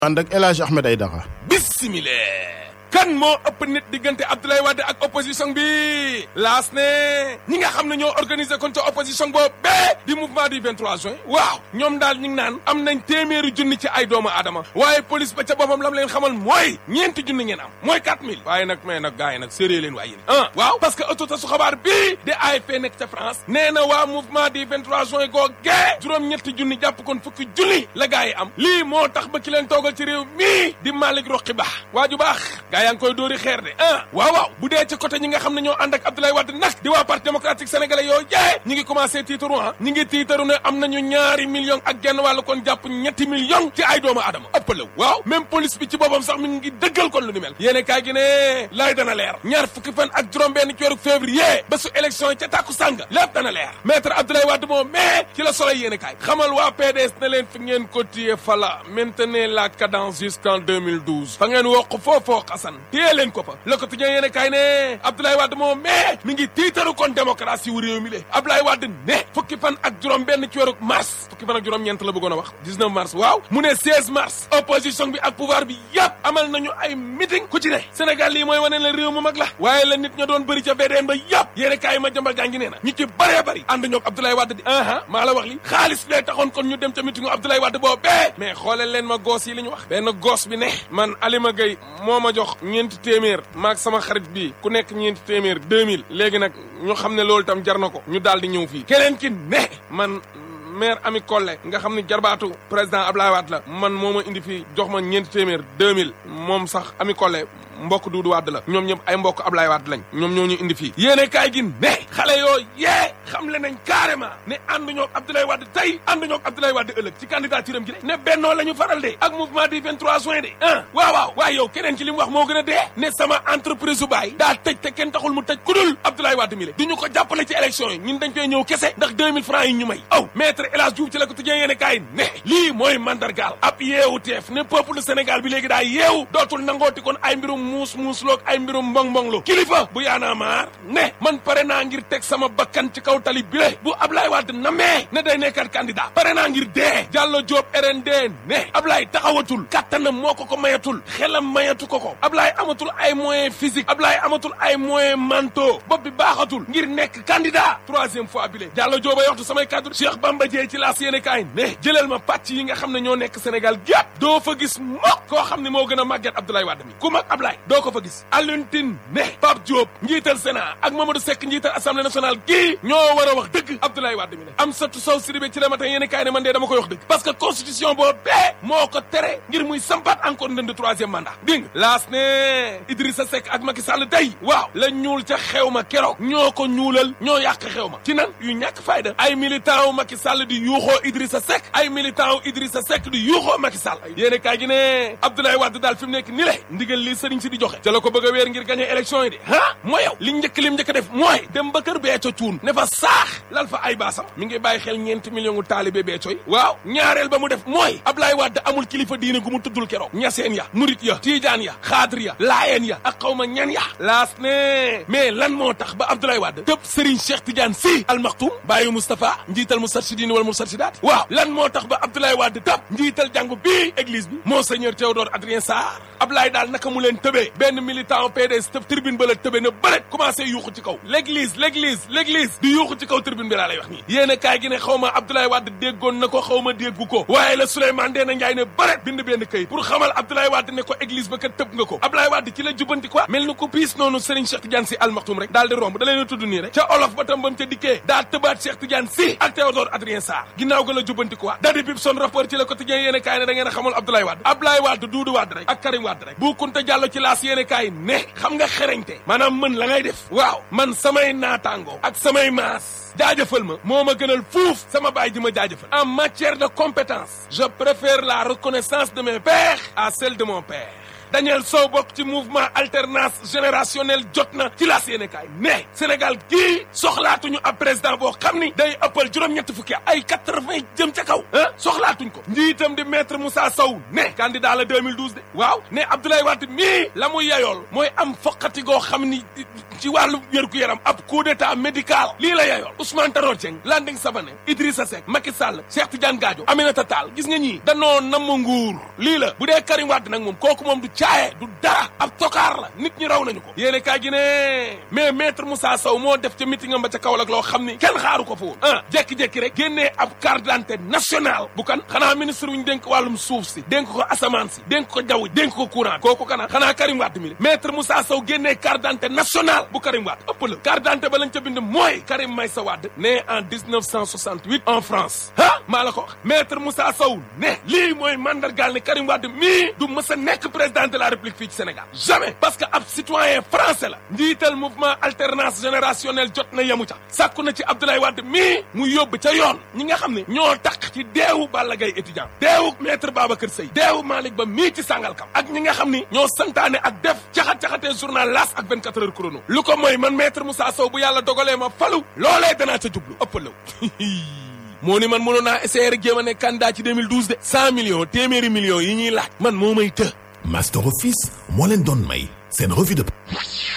ànd ak El Hadj Ahmed Aïdara bismillah kan moo ëpp nit diggante Abdoulaye Wade ak opposition bi laas ne ñi nga xam ne ñoo organisé kon ca opposition boobu bee di mouvement du 23 juin waaw ñoom daal ñu ngi naan am nañ téeméeri junni ci ay doomu aadama waaye police ba ca boppam lam leen xamal mooy ñeenti junni ngeen am mooy 4000 waaye nag mais nag gars yi nag sérieux leen waaye yéen ah waaw parce que autorité su xabaar bii di AFP nekk ca France nee na waa mouvement du 23 juin googee juróom-ñetti junni jàpp kon fukki junni la gars yi am lii moo tax ba ki leen toogal ci réew mii di Malick Roqi Ba waa ju baax yaa ngi koy dóori xeer de ah waaw waaw bu dee ci côté ñi nga xam ne ñoo ànd ak Abdoulaye Wade nag di waa parti démocratique sénégalais yoo jee ñi ngi commencé tiitaru ah ñi ngi tiitaru ne am nañu ñaari million ak genn wàllu kon jàpp ñetti million ci ay doomu aadama ëppalaw waaw même police bi ci boppam sax mi ngi dëggal kon lu ni mel yéene kaay gi ne laay dana leer ñaar fukki fan ak juróom benn ci weeru février ba su élection yi ca tàkku sàng lépp dana leer maître Abdoulaye Wade moom mais ci la solo yéene kaay xamal waa PDS ne leen fi ngeen ko téye fala maintenez la cadence jusqu'en 2012 fa ngeen wokk foofoo xasan téye leen ko fa le quotidien yéene kaay ne Abdoulaye Wade moom mais mi ngi tiitaru kon démocratie wu réew mi le Abdoulaye Wade ne fukki fan ak juróom benn ci weeru mars fukki fan ak juróom ñeent la bëggoon a wax 19 mars waaw mu ne 16 mars opposition bi ak pouvoir bi yëpp amal nañu ay meeting ku ci ne Sénégal lii mooy wane la réew mu mag la waaye la nit ña doon bëri ca VDN ba yëpp yéene kaay ma jambal gaa ngi nee na ñu ci bëree bëri ànd ñoog Abdoulaye Wade di aha maa la wax li xaalis lee taxoon kon ñu dem ca meetingu Abdoulaye Wade boobu bee mais xoolal leen ma goos yi li ñu wax benn goos bi ne man Alima Gueye moo ma jox ñeenti téeméer maag sama xarit bi ku nekk ñeenti téeméer 2000 léegi nag ñu xam ne loolu tam jar na ko ñu daal di ñëw fii keneen ki ne man maire Ami Collé nga xam ne jarbaatu président Ablaye Wade la man moo ma indi fii jox ma ñeenti téeméer 2000 moom sax Ami Collé mbokk Duudu Wade la ñoom ñëpp ay mbokk Ablaye Wade lañ ñoom ñoo ñu indi fii yéene kaay gi ne xale yoo yee xam le nañ carrément ne ànduñoo ak Abdoulaye Wade tey ànduñoo ak Abdoulaye Wade ëllëg ci candidature am gi de ne bennoo la ñu faral de ak mouvement du 23 juin de ah waaw waaw waaye yow keneen ci li mu wax moo gën a dee ne sama entreprise su baay daa tëj te kenn taxul mu tëj ku dul Abdoulaye Wade mi le duñu ko jàppale ci élection yi ñun dañ koy ñëw kese ndax 2000 francs yi ñu may aw maître El Hadj Diouf ci la ko tëjee yéene kaay ne lii mooy mandargaal ab yeewu teef ne peuple Sénégal bi léegi daa yeewu dootul nangooti kon ay mbirum muus muus loog ay mbirum mbong mbong lu kilifa bu yaanaa maar ne man pare naa ngir teg sama bakkan ci kaw tali bile bu Ablaye Wade namee ne day nekkat candidat pare naa ngir dee Diallo Diop RND ne Ablaye taxawatul kattanam moo ko ko mayatul xelam mayatu ko ko Ablaye amatul ay moyen physique Ablaye amatul ay moyen mentaux bopp bi baaxatul ngir nekk candidat troisième fois bile Diallo Diop a yoxtu samay kaddu Cheikh Bamba Dieye ci laas yéene kaay ne jëlal ma pàcc yi nga xam ne ñoo nekk Sénégal gépp doo fa gis mokk koo xam ne moo gën a màgget Abdoulaye Wade mi ku mag Ablaye doo ko fa gis Alioune Tine ne Pape Diop njiital Sénat ak Mamadou Seck njiital assemblée nationale gii ñoo war a wax dëgg Abdoulaye Wade mi ne Amsatou Sow Sidibé ci la matin yéen kaay ne man de dama koy wax dëgg parce que constitution boo bee moo ko tere ngir muy sampat encore ndënd troisième mandat dégg nga laas ne Idrissa Seck ak Macky Sall tey waaw la ñuul ca xew ma keroog ñoo ko ñuulal ñoo yàq xew ma ci nan yu ñàkk fayda ay militant wu Macky Sall di yuuxoo Idrissa Seck ay militant wu Idrissa Seck di yuuxoo Macky Sall yéen kaay gi ne Abdoulaye Wade daal fi mu nekk ni le ndigal li sëriñ si di joxe ca la ko bëgg a weer ngir gagné élection yi de ah mooy yow li njëkk lim njëkk def mooy dem ba kër Béthio Thioune ne fa saax lal fa ay baasam mi ngi bàyyi xel ñeenti million gu taalibe Béthio yi waaw ñaareel ba mu def mooy Ablaye Wade amul kilifa diine gu mu tuddul keroog ñaseen ya murit ya tiijaan ya xaadir ya laayeen ya ak xawma ñan ya laas ne mais lan moo tax ba Abdoulaye Wade tëb Serigne Cheikh Tidiane Sy Al Maktoum bàyyi Moustapha njiital Moustarchidine wala Moustarchidaat waaw lan moo tax ba Abdoulaye Wade tëb njiital jàngu bii église bi Monseigneur Théodore Adrien Sarr Ablaye daal naka mu leen tëbee benn militant PDS tëb tribune ba la tëbee na bëret commencé yuuxu ci kaw l'église l'église l'église di yuuxu ci kaw tribune bi laa lay wax nii yéen a kaay gi ne xaw ma Abdoulaye Wade déggoon na ko xaw ma déggu ko waaye la Souleymane Ndéné Ndiaye ne bëret bind benn këyit pour xamal Abdoulaye Wade ne ko église ba kat tëb nga ko Abdoulaye Wade ci la jubbanti quoi mel ni ko piis noonu Serigne Cheikh Tidiane Sy Al Maktoum rek daal di romb da leen a tudd nii rek ca olof ba tam bam ca dikkee daa tëbaat Cheikh Tidiane Sy ak Théodore Adrien Sarr ginnaaw ga la jubbanti quoi dadi bib son rapport ci le quotidien yéen a kaay ne da ngeen a xamal Abdoulaye Wade Abdoulaye Wade Doudou Wade rek ak Karim Wade rek bu Kunta Diallo ci laas yéen a kaay ne xam nga xereñte maanaam mën la ngay def waaw man samay naataango ak samay maas jaajëfal ma moo ma gënal fuuf sama baay ji ma jaajëfal en matière de compétence je préfère la reconnaissance de mes pères à celle de mon père Daniel Sow bokk ci mouvement alternance générationnelle jot na ci laas yéene kaay ne Sénégal gii soxlaatuñu ab président boo xam ni day ëppal juróom-ñetti fukki ay quatre-vingt jëm ca kaw ah soxlaatuñ ko njiitam di maître Moussa Sow ne candidat la 2012 de waaw ne Abdoulaye Wade mii la muy yayool mooy am foqati goo xam ni ci wàllu wér-gu-yaram ab coup d'état médical lii la yayool Ousmane Tanor Dieng Landing Savané Idrissa Seck Macky Sall Cheikh Tidiane Gadio Aminata Tall gis nga ñii danoo namm nguur lii la bu dee Karim Wade nag moom kooku moom du caaye du dara ab tokaar la nit ñi raw nañu ko yéene kaay gi ne mais maître Moussa Sow moo def ca meeting am ba ca Kaolack loo xam ni kenn xaaru ko fa woon ah jékki-jékki rek génnee ab carte d'identité nationale bu kan xanaa ministre wu ñu dénk wàllum suuf si dénk ko asamaan si dénk ko jaww dénk ko courant kooku kana xanaa Karim Wade mi le maître Moussa Sow génnee carte d'identité nationale bu Karim Wade ëpp la carte d'identité ba lañ ca bind mooy Karim Meïssa Wade né en 1968 en France ah maa la ko wax maître Moussa Sow ne lii mooy mandargaal ne Karim Wade mii du mës a nekk président de la République fii ci Sénégal jamais parce que ab citoyen français la njiital mouvement alternance générationnelle jot na yemu ca sàkku na ci Abdoulaye Wade mii mu yóbbu ca yoon ñi nga xam ne ñoo tax ci deewu Balla Gaye étudiant deewu maître Babacar Seye deewu Malick Ba mii ci Sangalkam ak ñi nga xam ni ñoo santaane ak def caxat-caxatee journal L'As ak 24 heures chrono lu ko mooy man maître Moussa Sow bu yàlla dogalee ma falu loolee danaa ca jublu ëppalaw moo ni man mënoon naa essayer rek jéem a nekk candidat ci 2012 de 100 millions téeméeri millions yi ñuy laaj man moo may të Master Office moo leen doon may seen revue de